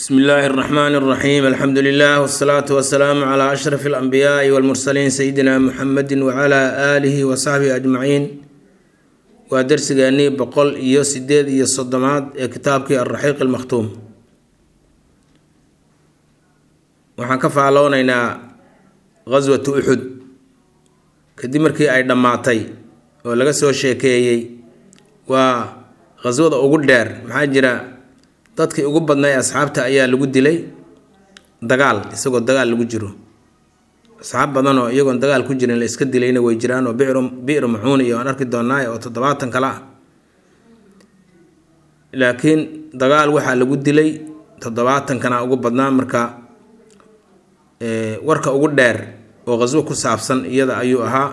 bsmi illaahi اraxmaan اraxiim alxamdu lilah wsalaatu wasalaamu cla ashraf اlanbiyaai wاlmursaliin sayidina muxamedi wcla aalihi wasaxbihi ajmaciin waa dersigeennii boqol iyo sideed iyo soddomaad ee kitaabkii alraxiiq almakhtuum waxaan ka faaloonaynaa gaswatu uxud kadib markii ay dhammaatay oo laga soo sheekeeyey waa qaswada ugu dheer maxaa jira dadkii ugu badnay asxaabta ayaa lagu dilay dagaal isagoo dagaal lagu jiro asxaab badan oo iyagoon dagaal ku jirin la iska dilayna way jiraan oo bicru bi'ru macuun iyo aan arki doonaa oo toddobaatan kale ah laakiin dagaal waxaa lagu dilay toddobaatankana ugu badnaa marka warka ugu dheer oo qaswo ku saabsan iyada ayuu ahaa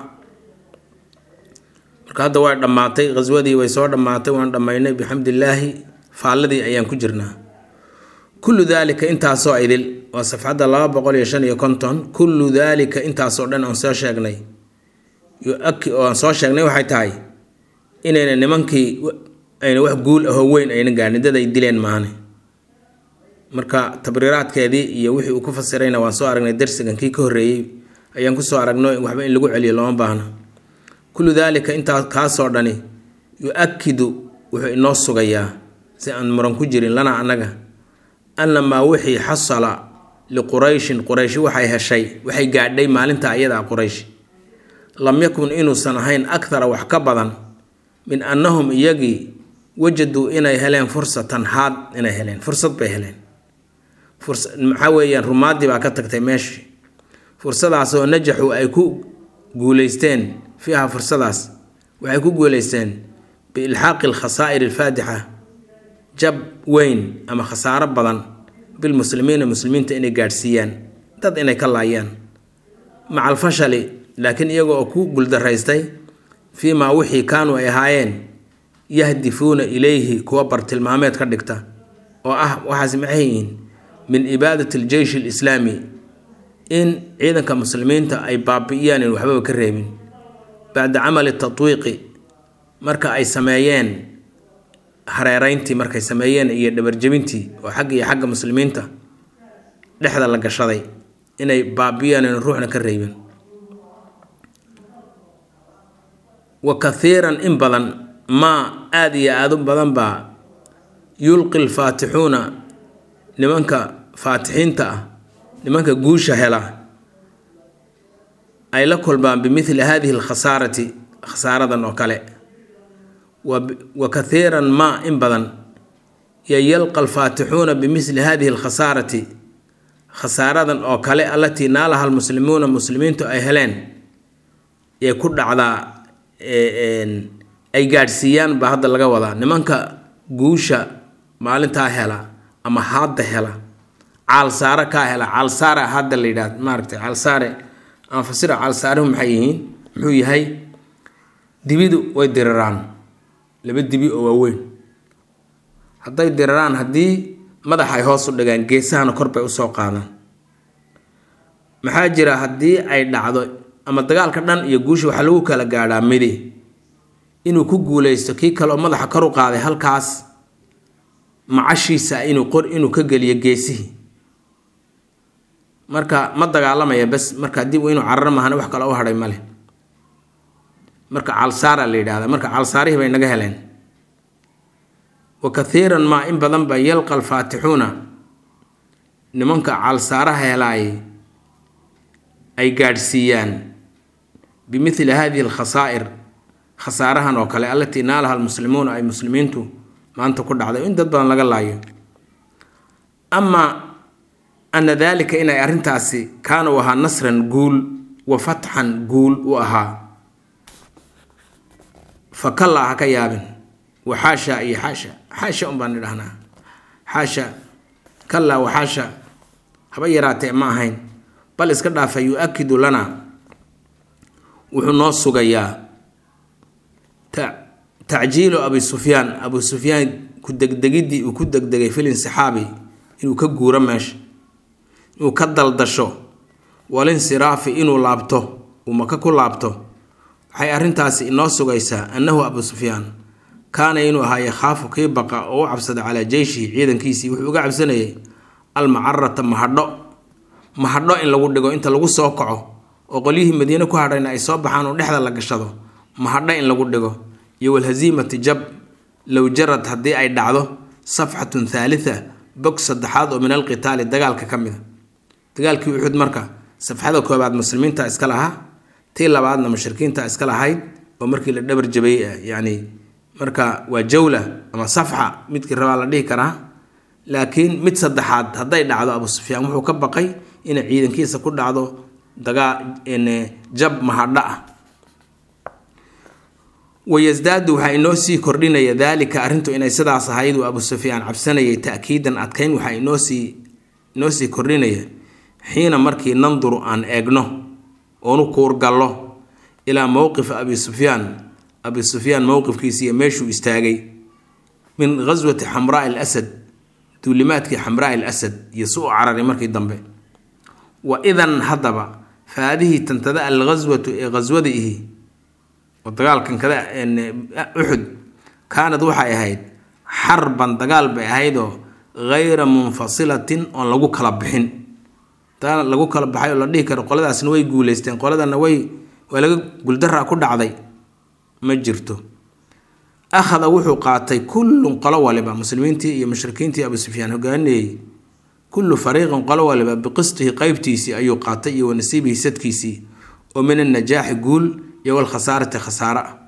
marka hadda way dhammaatay qaswadii way soo dhammaatay waan dhammaynay bixamdillaahi faalladii ayaan ku jirnaa kullu daalika intaasoo idil waa safxadda laba boqol iyo shan iyo konton kullu daalika intaasoo dhan aan soo sheegnay oo aan soo sheegnay waxay tahay inayna nimankii ayna wax guul ahoo weyn ayna gaadhin dad ay dileen maane marka tabriiraadkeedii iyo wixii uu ku fasirayna waan soo aragnay darsigan kii ka horreeyey ayaan kusoo aragno waxba in lagu celiyo looma baahno kullu daalika intaa kaasoo dhani yu-akidu wuxuu inoo sugayaa si aan muran ku jirin lana annaga annamaa wixii xasala liqurayshin qurayshi waxay heshay waxay gaadhay maalinta ayadaa quraysh lam yakun inuusan ahayn akthara wax ka badan min annahum iyagii wajaduu inay heleen fursatan haad inay heleen fursad bay heleen maxaa weeyaan rumaaddii baa ka tagtay meeshii fursadaasoo najaxu ay ku guuleysteen fiiha fursadaas waxay ku guuleysteen biilxaaqi alkhasaa'ir alfaadixa jab weyn ama khasaaro badan bilmuslimiina muslimiinta inay gaadhsiiyaan dad inay ka laayaan maca alfashali laakiin iyaga oo ku guuldaraystay fii maa wixii kaanuu ay ahaayeen yahdifuuna ilayhi kuwa bartilmaameed ka dhigta oo ah waxaas maxay yihiin min ibaadati aljeysh alislaami in ciidanka muslimiinta ay baabi'iyaan in waxbaba ka reebin bacda camali tatwiiqi marka ay sameeyeen hareereyntii markay sameeyeen iyo dhabarjebintii oo xagga iyo xagga muslimiinta dhexda la gashaday inay baabi'iyaan in ruuxna ka reebin wa kathiiran in badan maa aada iyo aada u badan baa yulqi lfaatixuuna nimanka faatixiinta ah nimanka guusha hela ay la kulmaan bimithli hadihi alkhasaarati khasaaradan oo kale wa kathiiran maa in badan yo yalqa alfaatixuuna bimithli hadihi alkhasaarati khasaaradan oo kale allatii naalaha almuslimuuna muslimiintu ay heleen ee ku dhacdaa ay gaadhsiiyaan baa hadda laga wadaa nimanka guusha maalintaa hela ama haadda hela caalsaare kaa hela caalsaare hadda la yidhahd maaragtay caalsaare ama fasira caalsaarehu maxay yihiin muxuu yahay dibidu way diriraan laba dibi oo waaweyn hadday diriraan haddii madaxay hoos u dhigaan geesahana kor bay usoo qaadaan maxaa jira haddii ay dhacdo ama dagaalka dhan iyo guusha waxaa lagu kala gaadhaa midi inuu ku guuleysto kii kale oo madaxa kor u qaaday halkaas macashiisa inuu qor inuu ka geliyo geesihii marka ma dagaalamaya bes marka dib inuu cararo mahana wax kale u hadhay male marka calsaara la yidhahda marka calsaarihii bay naga heleen wa kathiiran maa in badan ba yalqa alfaatixuuna nimanka calsaaraha helaayay ay gaadhsiiyaan bimithli hadihi alkhasaa'ir khasaarahan oo kale allatii naalaha almuslimuuna ay muslimiintu maanta ku dhacday in dad badan laga laayo amaa ana daalika inay arrintaasi kaana u ahaa nasran guul wa fatxan guul u ahaa fa kallaa ha ka yaabin wa xaasha iyo xaasha xaasha un baan idhahnaa xaasha kallaa wa xaasha haba yaraatee ma ahayn bal iska dhaafa yu-akidu lana wuxuu noo sugayaa tacjiilu abi sufyaan abu sufyaan ku degdegiddii uu ku degdegay fil insixaabi inuu ka guuro meesha inuu ka daldasho walinsiraafi inuu laabto uu maka ku laabto waxay arrintaasi inoo sugaysaa annahu abu sufyaan kaana inuu ahaa yakhaafu kii baqa oo u cabsada calaa jeyshihi ciidankiisii wuxuu uga cabsanayay almacarata mahadho mahadho in lagu dhigo inta lagu soo kaco oo qolyihii madiine ku hadhayna ay soo baxaan oo dhexda la gashado mahadho in lagu dhigo iyo walhaziimati jab low jarad haddii ay dhacdo safxatun thaalita bog saddexaad oo min alqitaali dagaalka ka mida dagaalkii uxud marka safxada koobaad muslimiinta iska lahaa tii labaadna mushrikiinta iska lahayd oo markii la dhabar jabayey ah yacni marka waa jawla ama safxa midkii rabaa la dhihi karaa laakiin mid saddexaad hadday dhacdo abu sufyaan wuxuu ka baqay inay ciidankiisa ku dhacdo dagaa jab mahadho ah wayasdaadu waxaa inoo sii kordhinaya daalika arrintu inay sidaas ahayd uu abu sufyaan cabsanayay ta'kiidan adkayn waxaa inoosii inoo sii kordhinaya xiina markii nanduru aan eegno oonu kuurgallo ilaa mowqifa abi sufyaan abi sufyaan mowqifkiisa iyo meeshuu istaagay min ghaswati xamraa al asad duulimaadkii xamraa al asad iyo su u cararay markii dambe wa idan haddaba faadihii tantada alghaswatu ee ghaswada ihi oo dagaalkan kada uxud kaanad waxay ahayd xarban dagaal bay ahaydoo ghayra munfasilatin oon lagu kala bixin taa lagu kala baxay oo la dhihi karo qoladaasna way guuleysteen qoladana way waa laga guldaraa ku dhacday ma jirto akhada wuxuu qaatay kullun qolo waliba muslimiintii iyo mushrikiintii abu sufyaan hogaaninayey kullu fariiqin qolo waliba biqistihi qeybtiisii ayuu qaatay iyo wanasiibihi sadkiisii oo min annajaaxi guul iyo walkhasaarati khasaare ah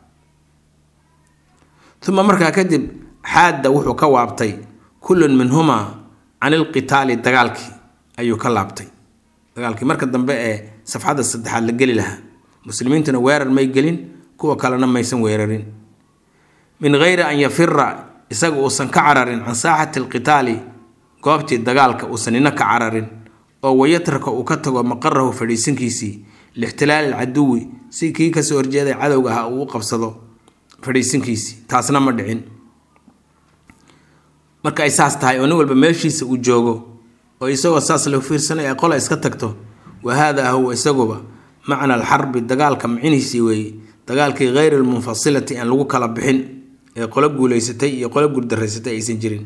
uma markaa kadib xaadda wuxuu ka waabtay kullun minhumaa can ilqitaali dagaalkii ayuu ka laabtay dagaalkii marka dambe ee safxadda saddexaad la geli lahaa muslimiintuna weerar may gelin kuwa kalena maysan weerarin min geyri an yafira isaga uusan ka cararin can saaxati alqitaali goobtii dagaalka uusan ina ka cararin oo wayatraka uu ka tago maqarahu fadhiisinkiisii lixtilaali alcaduwi si kii kasoo horjeeday cadowga ah uu u qabsado fadhiisinkiisii taasna ma dhicin marka ay saas tahay oo nin walba meeshiisa uu joogo oo isagoo saas la fiirsanay ay qola iska tagto wa haadaa huwa isaguba macna alxarbi dagaalka micnihiisii weeye dagaalkii hayri almunfasilati aan lagu kala bixin ee qolo guuleysatay iyo qolo guurdaraysatay aysan jirin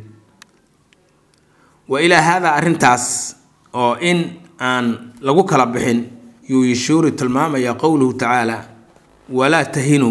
wa ilaa haadaa arrintaas oo in aan lagu kala bixin yuu yishuuri tilmaamayaa qowluhu tacaala walaa tahinuu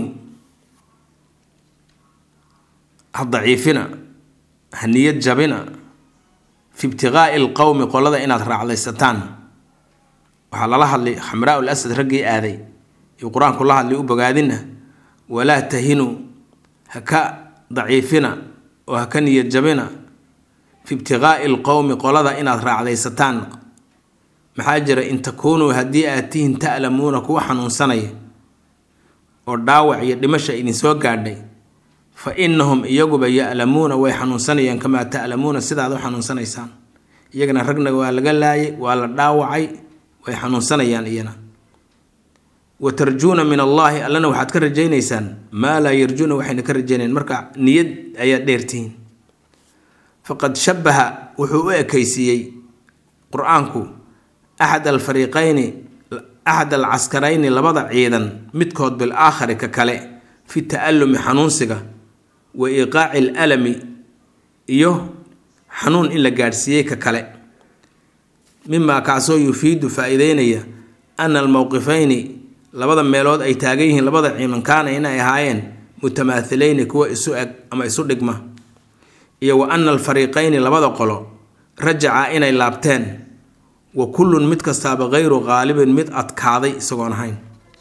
ha daciifina ha niyad jabina fi ibtiqaa'i alqowmi qolada inaad raacdaysataan waxaa lala hadlay xamraa ul asad raggii aaday iyo qur-aanku la hadlay u bogaadina walaa tahinuu ha ka daciifina oo ha ka niyad jabina fi ibtiqaa'i alqowmi qolada inaad raacdaysataan maxaa jira in takuunuu haddii aad tihin ta'lamuuna kuwa xanuunsanaya oo dhaawac iyo dhimasha idinsoo gaadhay fa innahum iyaguba ya'lamuuna way xanuunsanayaan kamaa ta'lamuuna sidaad u xanuunsanaysaan iyagana ragna waa laga laayay waa la dhaawacay way xanuunsanayaan iyana wa tarjuuna min allaahi allana waxaad ka rajaynaysaan maa laa yarjuuna waxayna ka rajaynayaan marka niyad ayaad dheertihiin faqad shabaha wuxuu u ekaysiiyey qur-aanku axad alfariiqayni axad alcaskarayni labada ciidan midkood bil aakhari ka kale fi ta'allumi xanuunsiga wa iiqaaci alalami iyo xanuun in la gaadhsiiyey ka kale mimaa kaasoo yufiidu faa-iideynaya ana almowqifayni labada meelood ay taagan yihiin labada ciidan kaana inay ahaayeen mutamaahilayni kuwa isu eg ama isu dhigma iyo wa ana alfariiqayni labada qolo rajaca inay laabteen wa kullun mid kastaaba hayru qaalibin mid adkaaday isagoon ahayn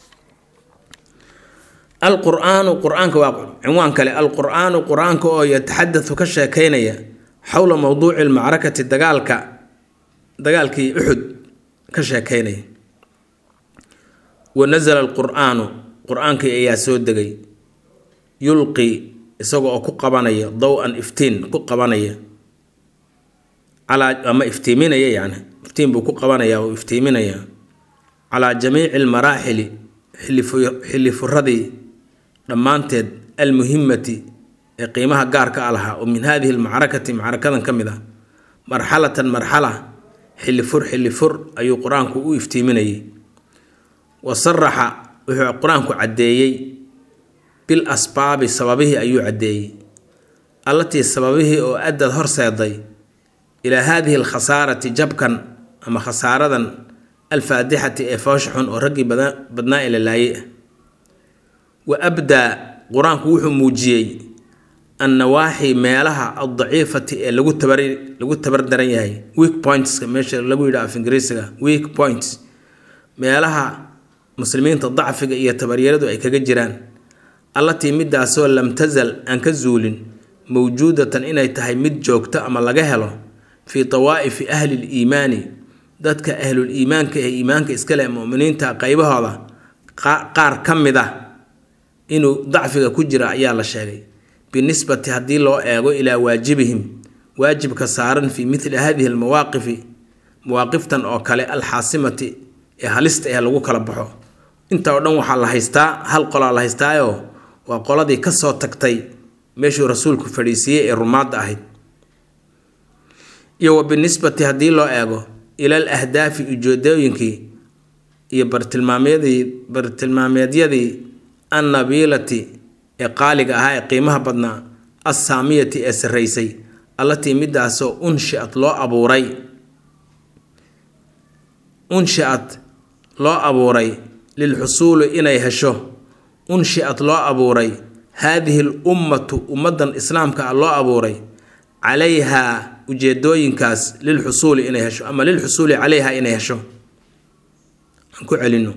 alqur-aanu qur-aanka waa cinwaan kale alqur-aanu qur-aanka oo yataxadatu ka sheekeynaya xowla mowduuci lmacrakati dagaalka dagaalkii uxud ka sheekeynaya wa nasala alqur-aanu qur-aankii ayaa soo degay yulqi isaga oo ku qabanaya dow-an iftiin ku qabanaya calaa ama iftiiminaya yani iftiin buu ku qabanaya oo iftiiminaya calaa jamiici almaraaxili xilli furadii dhammaanteed almuhimati ee qiimaha gaarka a lahaa oo min hadihi almacrakati macrakadan ka mid ah marxalatan marxala xilli fur xilli fur ayuu qur-aanku u iftiiminayay wa saraxa wuxuu qur-aanku caddeeyey bil asbaabi sababihii ayuu caddeeyey allatii sababihii oo addad horseeday ilaa haadihi alkhasaarati jabkan ama khasaaradan alfaadixati ee foosha xun oo raggii badnaa ee la laayay ah wa abdaa qur-aanku wuxuu muujiyey annawaaxi meelaha addaciifati ee lagu tabar lagu tabar daran yahay weak pointska meesha lagu yidha af ingiriisiga weak points meelaha muslimiinta dacfiga iyo tabaryaradu ay kaga jiraan allatii midaasoo lam tasal aan ka zuulin mawjuudatan inay tahay mid joogto ama laga helo fii dawaa'ifi ahli liimaani dadka ahlul iimaanka ee iimaanka iskale muminiinta qaybahooda qaar ka mid ah inuu dacfiga ku jira ayaa la sheegay binisbati haddii loo eego ilaa waajibihim waajibka saaran fii mithli hadihi almawaaqifi mawaaqiftan oo kale alxaasimati ee halista ee lagu kala baxo inta oo dhan waxaa la haystaa hal qolaa la haystaayo waa qoladii kasoo tagtay meeshuu rasuulku fadhiisiiyey ee rumaadda ahayd iyo wa binisbati haddii loo eego ilal ahdaafi ujeedooyinkii iyo bartilmaamyadii bartilmaameedyadii annabiilati ee qaaliga ahaa ee qiimaha badnaa assaamiyati ee sarraysay allatii midaasoo unshiad loo abuuray unshiad loo abuuray lilxusuuli inay hesho unshiad loo abuuray haadihi l ummatu ummadan islaamka ah loo abuuray calayhaa ujeedooyinkaas lilxusuuli inay hesho ama lilxusuuli calayha inay hesho aan ku celino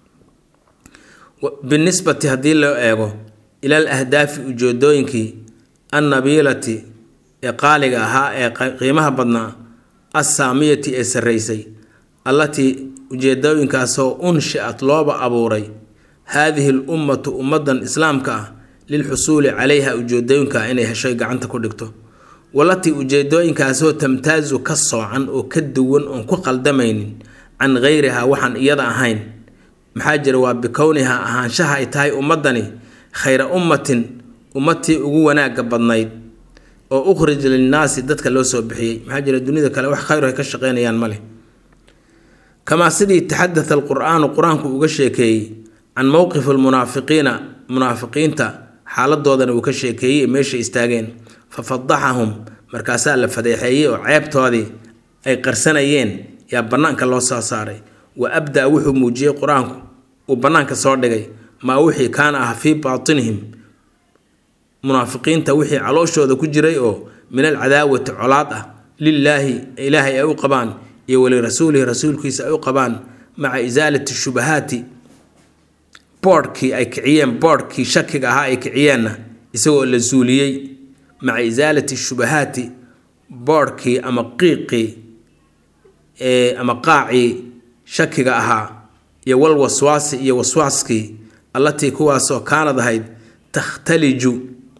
binisbati haddii loo eego ilal ahdaafi ujeedooyinkii annabiilati ee qaaliga ahaa ee qiimaha badnaa assaamiyati ee sarraysay allatii ujeedooyinkaasoo unshiat looba abuuray haadihi l ummatu ummadan islaamka ah lilxusuuli calayha ujeedooyinka inay heshoy gacanta ku dhigto walatii ujeedooyinkaasoo tamtaasu ka soocan oo ka duwan oon ku qaldamaynin can gayrihaa waxaan iyada ahayn maxaa jira waa bikownihaa ahaanshaha ay tahay ummadani khayra ummatin ummadtii ugu wanaaga badnayd oo ukhrij linnaasi dadka loo soo bixiyey maxaa jira dunida kale wax khayr ay ka shaqeynayaan ma leh kamaa sidii taxadatha alqur-aanu qur-aanku uga sheekeeyey can mowqifi almunaafiqiina munaafiqiinta xaaladoodana uu ka sheekeeyey meeshay istaageen fa fadaxahum markaasaa la fadeexeeyey oo ceebtoodii ay qarsanayeen yaa bannaanka loo soo saaray wa abdaa wuxuu muujiyey qur-aanku uu bannaanka soo dhigay maa wixii kaana ah fii baatinihim munaafiqiinta wixii calooshooda ku jiray oo min alcadaawati colaad ah lilaahi ilaahay ay u qabaan iyo walirasuulihi rasuulkiisa ay u qabaan maca isaalati shubahaati boodhkii ay kiciyeen boodhkii shakiga ahaa ay kiciyeenna isagoo la suuliyey maca isaalati shubahaati boodhkii ama qiiqii ama qaacii shakiga ahaa iyo wal waswaasi iyo waswaaskii allatii kuwaasoo kaanad ahayd takhtaliju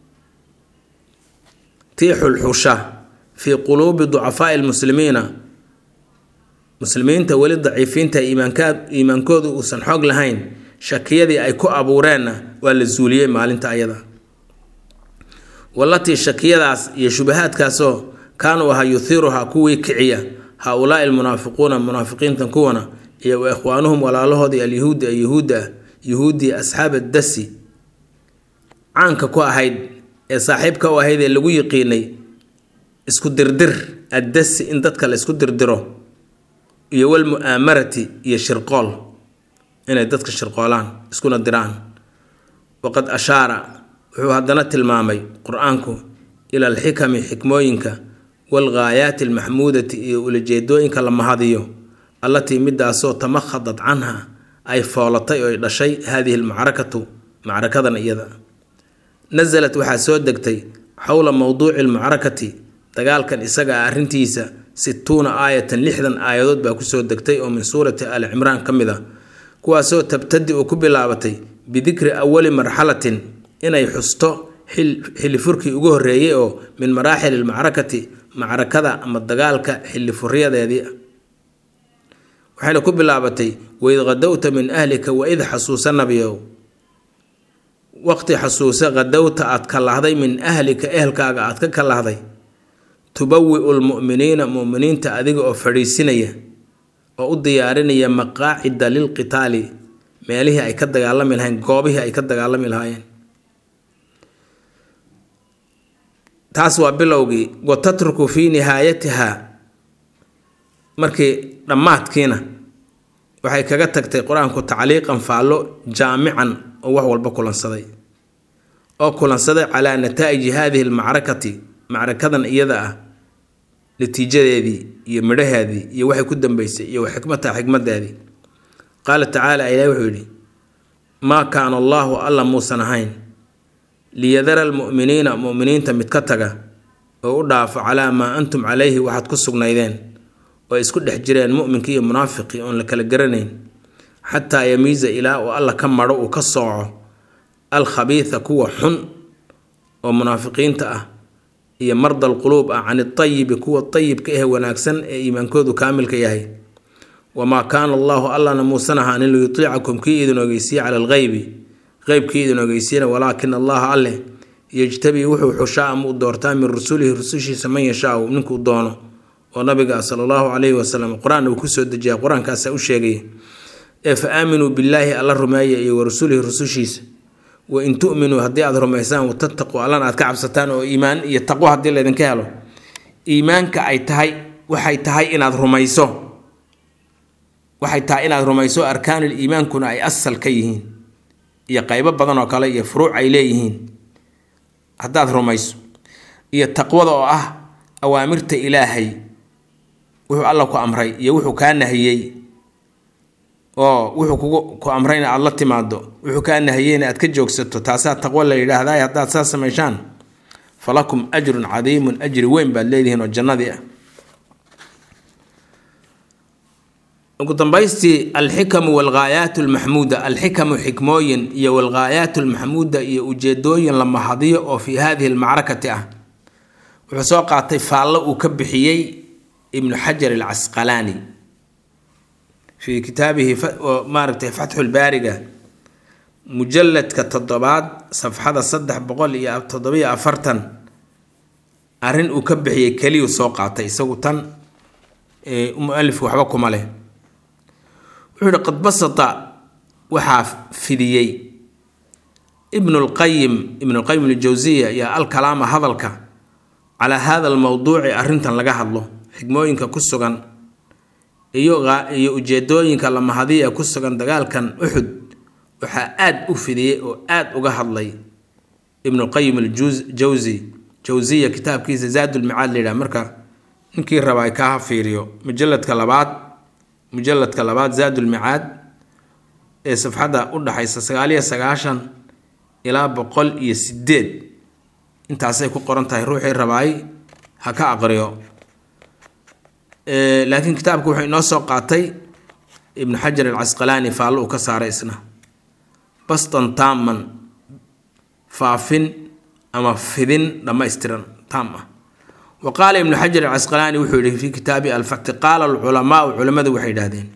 tii xulxusha fii quluubi ducafaai lmuslimiina muslimiinta weli daciifiinta iimaankoodu uusan xoog lahayn shakiyadii ay ku abuureenna waa la suuliyey maalinta ayada walatii shakiyadaas iyo shubahaadkaasoo kaanuu ahaa yuhiiruhaa kuwii kiciya haa-ulaai almunaafiquuna munaafiqiintan kuwana iyo wa ikhwaanuhum walaalahoodii alyahuudi ee yahuudda ah yahuuddii asxaab addasi caanka ku ahayd ee saaxiibka u ahayd ee lagu yiqiinay isku dirdir addasi in dadka la isku dirdiro iyo walmu'aamarati iyo shirqool inay dadka shirqoolaan iskuna diraan waqad ashaara wuxuu haddana tilmaamay qur-aanku ila alxikami xikmooyinka waalghaayaati almaxmuudati iyo ulajeedooyinka la mahadiyo allatii midaasoo tamakhadad canha ay foolatay oo ay dhashay haadihi almacrakatu macrakadan iyada nasalat waxaa soo degtay xowla mowduuci almucrakati dagaalkan isaga ah arrintiisa situuna aayatan lixdan aayadood baa kusoo degtay oo min suurati ali cimraan ka mid a kuwaasoo tabtadi u ku bilaabatay bidikri awali marxalatin inay xusto xilifurkii ugu horreeyey oo min maraaxil almacrakati macrakada ama dagaalka xilifuryadeedii waxayna ku bilaabatay waid qadowta min ahlika waid xasuusa nabiyow waqti xasuusa qadowta aad kalahday min ahlika ehelkaaga aad ka kalahday tubawi-u lmu'miniina mu'miniinta adiga oo fadhiisinaya oo u diyaarinaya maqaacida lilqitaali meelihii ay ka dagaalami lahayn goobihii ay ka dagaalami lahaayeen taas waa bilowgii wa tatruku fii nihaayatiha markii dhammaadkiina waxay kaga tagtay qur-aanku tacliiqan faallo jaamican oo wax walba kulansaday oo kulansaday calaa nataa'iji haadihi almacrakati macrakadan iyada ah natiijadeedii iyo midhaheedii iyo waxay ku dambeysay iyo xikmata xikmadeedii qaala tacaala ilahi wuxuu yidhi maa kaana allaahu alla muusan ahayn liyadara almu'miniina mu'miniinta mid ka taga oo u dhaafo calaa maa antum calayhi waxaad ku sugnaydeen oo ay isku dhex jireen mu'minkii iyo munaafiqii oon la kala garanayn xataa yamiisa ilaa uu alla ka madho uu ka sooco alkhabiida kuwa xun oo munaafiqiinta ah iyo mardal quluub ah can itayibi kuwa tayibka ah wanaagsan ee iimaankoodu kaamilka yahay wamaa kaana allaahu allana muusan ahaanin liyutiicakum kii idin ogeysiye cala algheybi qeybkii idin ogeysiyana walaakina allaha alleh yejtabii wuxuu xushaa ama u doortaa min rusulihi rusushiisa man yashaau ninkuu doono oo nabiga sala allahu calayhi wasalam qur-aan uu kusoo dejiya qur-aankaasa u sheegaya ee fa aaminuu billaahi alla rumeeya iyo wa rasulihi rusushiisa wa in tu'minuu haddii aada rumaysaan watattaquu allana aad ka cabsataan oo iimaan iyo taqwo haddii laydinka helo iimaanka ay tahay waxay tahay inaad rumayso waxay tahay inaad rumayso arkaanul iimaankuna ay asal ka yihiin iyo qaybo badan oo kale iyo furuuc ay leeyihiin haddaad rumayso iyo taqwada oo ah awaamirta ilaahay wuxuu alla ku amray iyo wuxuu kaa nahiyey oo wuxuu kugu ku amrayna aada la timaado wuxuu kaa nahiyeyna aad ka joogsato taasaa taqwo la yidhaahdaa haddaad saas samayshaan falakum ajrun cadiimun ajri weyn baad leedihiin oo jannadii ah ugu dambaystii alxikamu walghaayaat lmaxmuuda alxikamu xikmooyin iyo walghaayaat lmaxmuuda iyo ujeedooyin la mahadiyo oo fii hadihi almacrakati ah wuxuu soo qaatay faallo uu ka bixiyey ibnu xajar alcasqalaani fii kitaabihi maaragtay fatxulbaariga mujalladka toddobaad safxada saddex boqol iyo toddobiyo afartan arrin uu ka bixiyey keliyuu soo qaatay isagu tan mualifku waxba kuma leh wuxuu yihi qad basata waxaa fidiyey ibnulqayim ibnulqayim aljawsiya iyo alkalaama hadalka calaa hada almowduuci arrintan laga hadlo xigmooyinka ku sugan iyo iyo ujeedooyinka lamahadiya ee ku sugan dagaalkan uxud waxaa aada u fidiyey oo aada uga hadlay ibnuqayim aljawsi jawsiya kitaabkiisa zaadulmicaad la yidhaha marka ninkii raba ay kaa fiiriyo mujaladka labaad mujaladka labaad zaadulmicaad ee safxadda u dhaxaysa sagaaliyo sagaashan ilaa boqol iyo sideed intaasay ku qoran tahay ruuxii rabaay ha ka aqriyo laakiin kitaabku wuxuu inoo soo qaatay ibnu xajar alcasqalaani faallo uu ka saaray isna bastan taaman faafin ama fidin dhammaystiran taam ah wa qaala ibnu xajar alcasqalaani wuxuu yihi fii kitaabi alfatxi qaala alculamaau culimmadu waxay yidhahdeen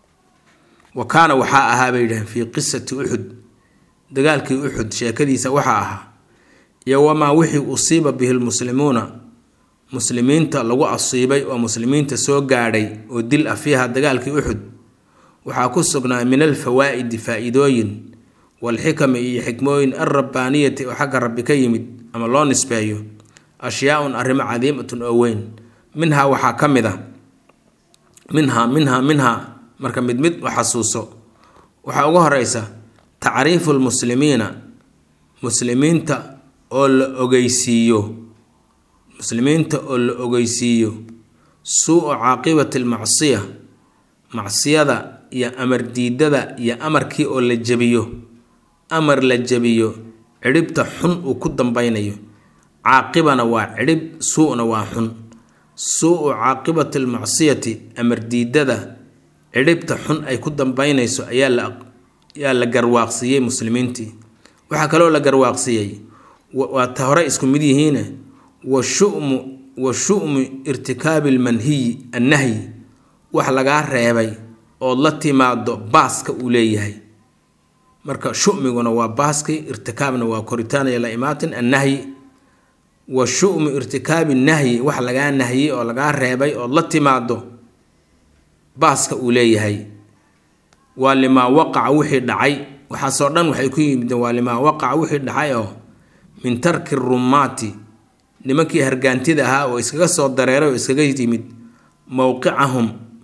wa kaana waxaa ahaa bay yidhahdeen fii qisati uxud dagaalkii uxud sheekadiisa waxaa ahaa iyo wamaa wixii usiiba bihi lmuslimuuna muslimiinta lagu asiibay oo muslimiinta soo gaadhay oo dil ah fiiha dagaalkii uxud waxaa ku sugnaa min alfawaa'idi faa-iidooyin walxikami iyo xikmooyin alrabbaaniyati oo xagga rabbi ka yimid ama loo nisbeeyo ashyaaun arrimo cadiimatun oo weyn minhaa waxaa ka mid a minhaa minhaa minhaa marka mid mid u xasuuso waxaa uga horeysa tacriifu lmuslimiina muslimiinta oo la ogeysiiyo muslimiinta oo la ogeysiiyo suu-u caaqibati almacsiya macsiyada iyo amar diidada iyo amarkii oo la jebiyo amar la jebiyo cidhibta xun uu ku dambeynayo caaqibana waa cidhib suu-na waa xun suu-u caaqibati almacsiyati amar diidada cidhibta xun ay ku dambeynayso ayaa la ayaa la garwaaqsiiyey muslimiintii waxaa kaloo la garwaaqsiiyey waa ta hore isku mid yihiine wa shumu wa shu'mu irtikaabi almanhiyi annahyi wax lagaa reebay ood la timaado baaska uu leeyahay marka shumiguna waa baaski irtikaabna waa koritaanaya la imaatin annahyi wa shu'mu irtikaabi nahyi wax lagaa nahyey oo lagaa reebay ood la timaado baaska uu leeyahay waa limaa waqaca wixii dhacay waxaasoo dhan waxay ku yimideen waa limaa waqaca wixii dhacay oo min tarki rumaati nimankii hargaantida ahaa oo iskaga soo dareeray oo iskaga yimid mowqicahum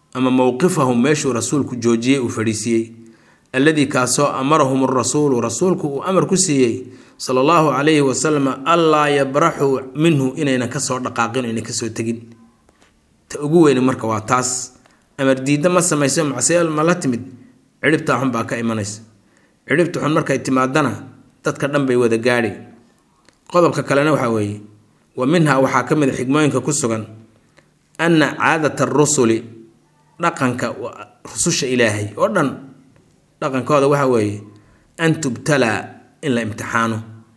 ama mowqifahum meeshuu rasuulku joojiyey uu fadhiisiiyey alladii kaasoo amarahum rasuulu rasuulku uu amar ku siiyey sala allahu calayhi wasalam allaa yabraxuu minhu inaynan kasoo dhaqaaqin inay kasoo tegin ta ugu weyni marka waa taas amar diidda ma samayso macsiya ma la timid cidhibtaa xun baa ka imanaysa cidhibta xun markay timaadana dadka dhan bay wada gaadhi qodobka kalena waxaa weeye wa minhaa waxaa ka mid a xigmooyinka ku sugan anna caadata arusuli dhaqanka rususha ilaahay oo dhan dhaqankooda waxa weeye an tubtalaa in la imtixaano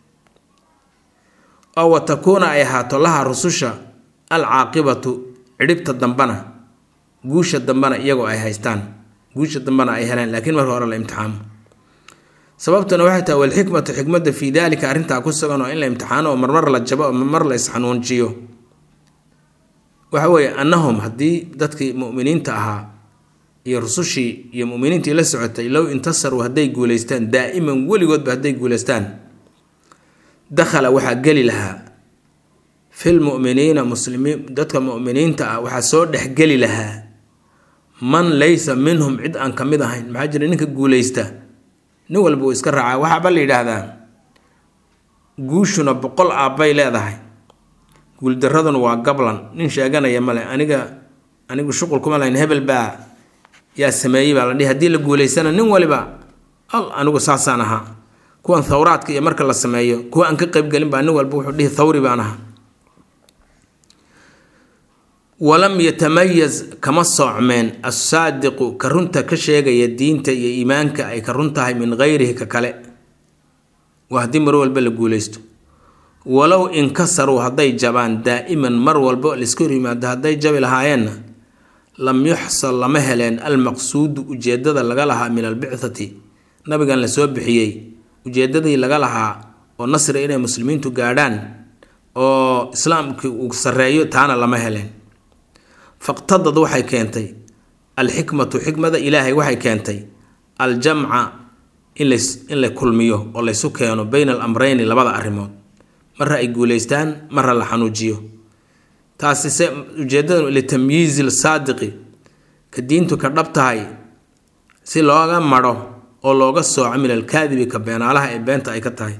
oo wa takuuna ay ahaato laha rususha alcaaqibatu cidhibta dambana guusha dambana iyagoo ay haystaan guusha dambana ay heleen laakiin marka hore la imtixaamo sababtuna waxay tahay walxikmatu xikmadda fii daalika arrintaa ku sugan oo in la imtixaano oo marmar la jabo oo marmar la isxanuunjiyo waxa weeye annahum haddii dadkii mu'miniinta ahaa iyo rusushii iyo mu'miniintii la socotay low intasaruu hadday guulaystaan daa'iman weligoodba hadday guulaystaan dakhala waxaa geli lahaa fil mu'miniina muslimiin dadka mu'miniinta ah waxaa soo dhexgeli lahaa man laysa minhum cid aan ka mid ahayn maxaa jira ninka guulaysta nin walba uu iska raacaa waxaaba la yidhaahdaa guushuna boqol aabbay leedahay guuldaraduna waa gablan nin sheeganaya male aniga anigu shuqul kuma lahayn hebel baa yaa sameeyey baa la dhihi haddii la guulaysana nin waliba al anigu saasaan ahaa kuwan thawraadka iyo marka la sameeyo kuwa aan ka qaybgelin baa nin walba wuxuu dhihi thawri baan ahaa walam yatamayaz kama soocmeen assaadiqu ka runta ka sheegaya diinta iyo iimaanka ay ka run tahay min gayrihi ka kale waa haddii mar walba la guulaysto walow inkasaruu hadday jabaan daa'iman mar walba laiska hor yimaado hadday jabi lahaayeenna lam yuxsal lama heleen almaqsuudu ujeedada laga lahaa min albicthati nabigan la soo bixiyey ujeedadii laga lahaa oo nasri inay muslimiintu gaadhaan oo islaamkii uu sarreeyo taana lama heleen faqtadad waxay keentay alxikmatu xikmada ilaahay waxay keentay aljamca in in la kulmiyo oo laysu keeno bayna alamreyni labada arrimood marra ay guulaystaan marra la xanuujiyo taasi se ujeedada litamyiizi lsaadiqi ka diintu ka dhab tahay si looga madho oo looga sooco min alkaadibi ka beenaalaha ee beenta ay ka tahay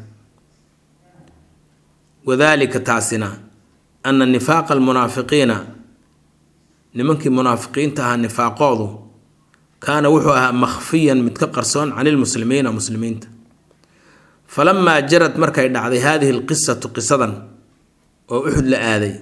wadaalika taasina ana nifaaqa almunaafiqiina nimankii munaafiqiinta ahaa nifaaqoodu kaana wuxuu ahaa makhfiyan mid ka qarsoon can ilmuslimiina muslimiinta falamaa jarad markay dhacday haadihi alqisatu qisadan oo uxud la aaday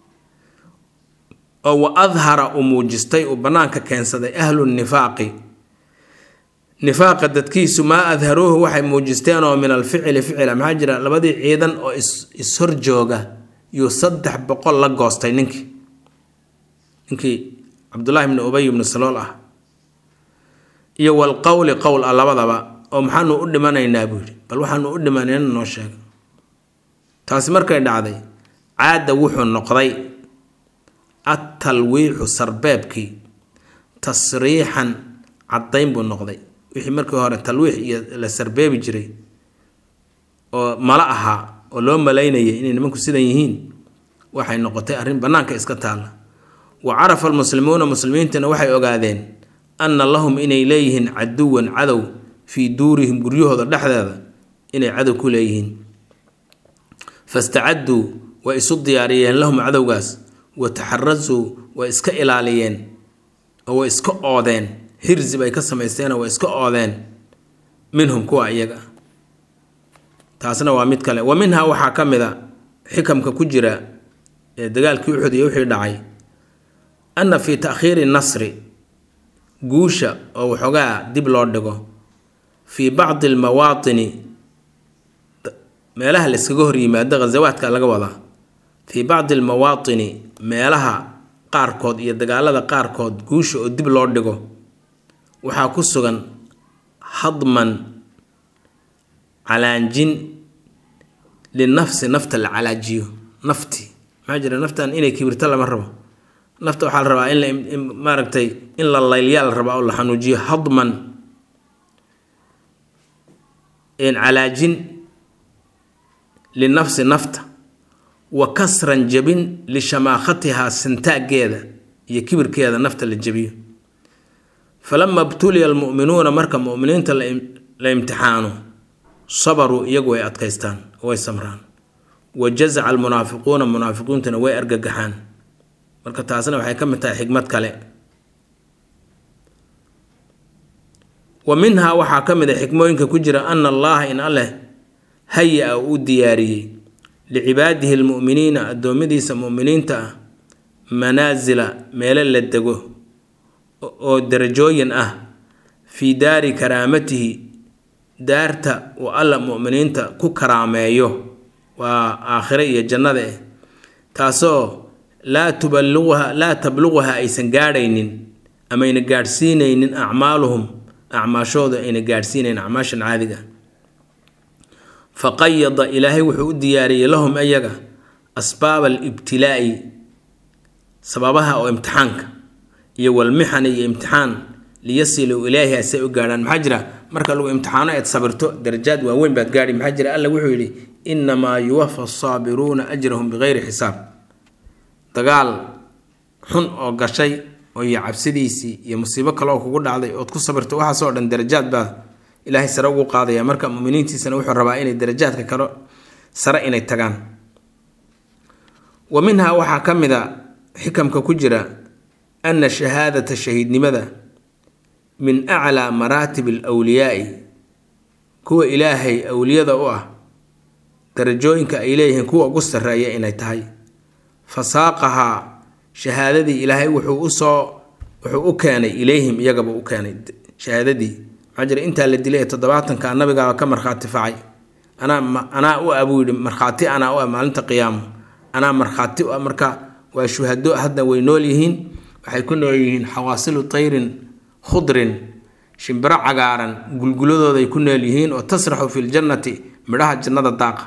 oo wa adhara uu muujistay uu bannaanka keensaday ahlu nifaaqi nifaaqa dadkiisu maa adharuuhu waxay muujisteen oo min alficili ficila maxaa jira labadii ciidan oo ishor jooga yuu saddex boqol la goostay ninkii ninkii cabdullaahi bni ubay bni salool ah iyo walqowli qowl ah labadaba oo maxaanu u dhimanaynaa buu yidhi bal waxaanu u dhimanayna noo sheega taasi markay dhacday caada wuxuu noqday attalwiixu sarbeebkii tasriixan caddayn buu noqday wixii markii hore talwiix iyo la sarbeebi jiray oo mala ahaa oo loo malaynayay inay nimanku sidan yihiin waxay noqotay arrin bannaanka iska taalla wa carafa almuslimuuna muslimiintana waxay ogaadeen anna lahum inay leeyihiin caduwan cadow fii duurihim guryahooda dhexdeeda inay cadow ku leeyihiin fastacadduu way isu diyaariyeen lahum cadowgaas wa taxarasuu way iska ilaaliyeen oo way iska oodeen hirsi bay ka samaysteenoo way iska oodeen minhum kuwa iyaga taasna waa mid kale wa minhaa waxaa ka mid a xikamka ku jira ee dagaalkii uxud iyo wixii dhacay anna fii ta'khiiri nasri guusha oo waxoogaa dib loo dhigo fii bacdi almawaatini meelaha la iskaga hor yimaado ghasawaadka laga wadaa fii bacdi almawaatini meelaha qaarkood iyo dagaalada qaarkood guusha oo dib loo dhigo waxaa ku sugan hadman calaanjin linafsi nafta la calaajiyo nafti maxaa jira naftan inay kibirto lama rabo nafta waxaa la rabaa in la maaragtay in la laylyaa la rabaa oo la xanuujiyo hadman calaajin linafsi nafta wa kasran jabin lishamaakhatihaa sintaageeda iyo kibirkeeda nafta la jabiyo falama btuliya almu'minuuna marka mu'miniinta la imtixaano sabaruu iyagu way adkaystaan way samraan wa jazaca almunaafiquuna munaafiqiintuna way argagaxaan marka taasna waxay ka mid tahay xikmad kale wa minhaa waxaa ka mid a xikmooyinka ku jira ana allaha in alleh haya-a uu diyaariyey licibaadihi almu'miniina addoommadiisa mu'miniinta ah manaasila meelo la dego oo darajooyin ah fii daari karaamatihi daarta uu alla mu'miniinta ku karaameeyo waa aakhire iyo jannada eh taasoo laa tuballuquha laa tabluquha aysan gaadhaynin amayna gaadhsiinaynin acmaaluhum acmaashooda ayna gaadhsiinayn acmaashan caadiga faqayada ilaahay wuxuu u diyaariyey lahum ayaga asbaaba alibtilaa'i sababaha oo imtixaanka iyo walmixan iyo imtixaan liyasiluu ilaahi asay u gaadhaan maxaa jira marka lagu imtixaano eed sabirto darajaad waaweyn baad gaadhi maxaa jira alla wuxuu yidhi innamaa yuwafa asaabiruuna ajrahum bikayri xisaab dagaal xun oo gashay oo iyo cabsidiisii iyo musiibo kale oo kugu dhacday ood ku sabirto waxaasoo dhan darajaad baa ilaahay sare ugu qaadaya marka muminiintiisana wuxuu rabaa inay darajaadka kale sare inay tagaan wa minhaa waxaa ka mid a xikamka ku jira ana shahaadata shahiidnimada min aclaa maraatib alwliyaai kuwa ilaahay awliyada u ah darajooyinka ay leeyihiin kuwa ugu sarreeya inay tahay fasaaqahaa shahaadadii ilaahay wuxuu usoo wuxuu u keenay ilayhim iyagaba u keenay shahaadadii maxaa jira intaa la dilay ee toddobaatanka nabigaaba ka markhaati facay anaa anaa u ah buu yidhi markhaati anaa u ah maalinta qiyaamo anaa markhaati u ah marka waa shuhado hadda way nool yihiin waxay ku nool yihiin xawaasilu tayrin khudrin shimbiro cagaaran gulguladooday ku nool yihiin oo tasraxu fi ljannati midhaha jannada daaqa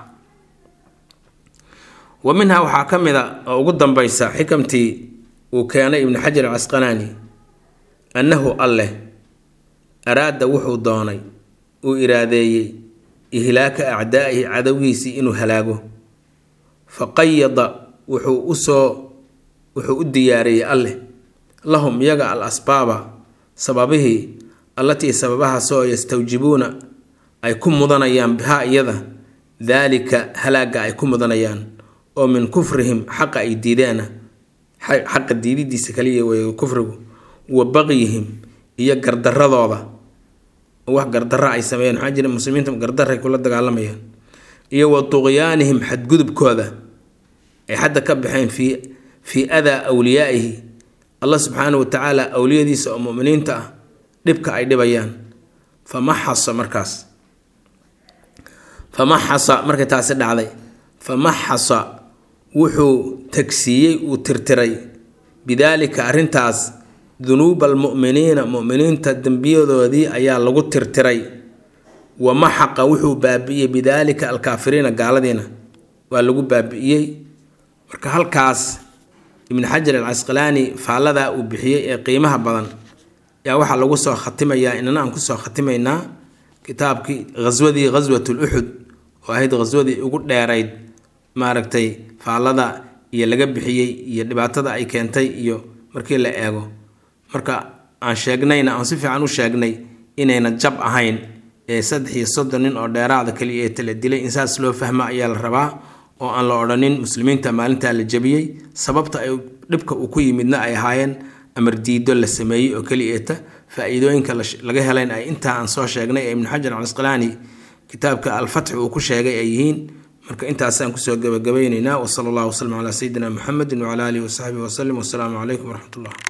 wa minhaa waxaa ka mid a oo ugu dambaysa xikamtii uu keenay ibnu xajar alcasqalaani annahu alleh araada wuxuu doonay uu iraadeeyey ihlaaka acdaa'ihi cadowgiisii inuu halaago fa qayada wuxuu usoo wuxuu u diyaariyey alleh lahum iyaga al asbaaba sababihii allatii sababahaasoo yastawjibuuna ay ku mudanayaan bihaa iyada daalika halaaga ay ku mudanayaan oo min kufrihim xaqa ay diideena xaqa diididiisa kaliya wey kufrigu wa baqyihim iyo gardaradooda wax gardara ay sameeyeen maxaa jira muslimiinta gardaray kula dagaalamayaan iyo wa tuqyaanihim xadgudubkooda ay xadda ka baxeen fii fii adaa awliyaa'ihi allah subxaanahu watacaala awliyadiisa oo muminiinta ah dhibka ay dhibayaan famaxasa markaas famaxasa markay taasi dhacday famaxasa wuxuu tagsiiyey uu tirtiray bidaalika arrintaas dunuuba almu'miniina mu'miniinta dembiyadoodii ayaa lagu tirtiray wa maxaqa wuxuu baabi'iyey bidaalika alkaafiriina gaaladiina waa lagu baabi'iyey marka halkaas ibnu xajar alcasqalaani faalladaa uu bixiyey ee qiimaha badan yaa waxaa lagu soo khatimayaa inana aan kusoo khatimaynaa kitaabkii ghaswadii ghaswat luxud oo ahayd ghaswadii ugu dheerayd maaragtay faallada iyo laga bixiyey iyo dhibaatada ay keentay iyo markii la eego marka aan sheegnayna aan si fiican u sheegnay inayna jab ahayn ee saddex iyo soddon nin oo dheeraada kaliya ee tala dilay in saas loo fahma ayaa la rabaa oo aan la odhanin muslimiinta maalintaa la jabiyey sababta ay dhibka uu ku yimidna ay ahaayeen amar diido la sameeyey oo keliyeeta faa-iidooyinka laga helayn ay intaa aan soo sheegnay ee ibnu xajar alcasqalaani kitaabka alfatxi uu ku sheegay ay yihiin marka intaasaan kusoo gabagabaynaynaa wasala allahu wasalam calaa sayidina muxamedin wacala aalihi wasaxbihi wasalim wasalaamu calaykum waraxmat ullah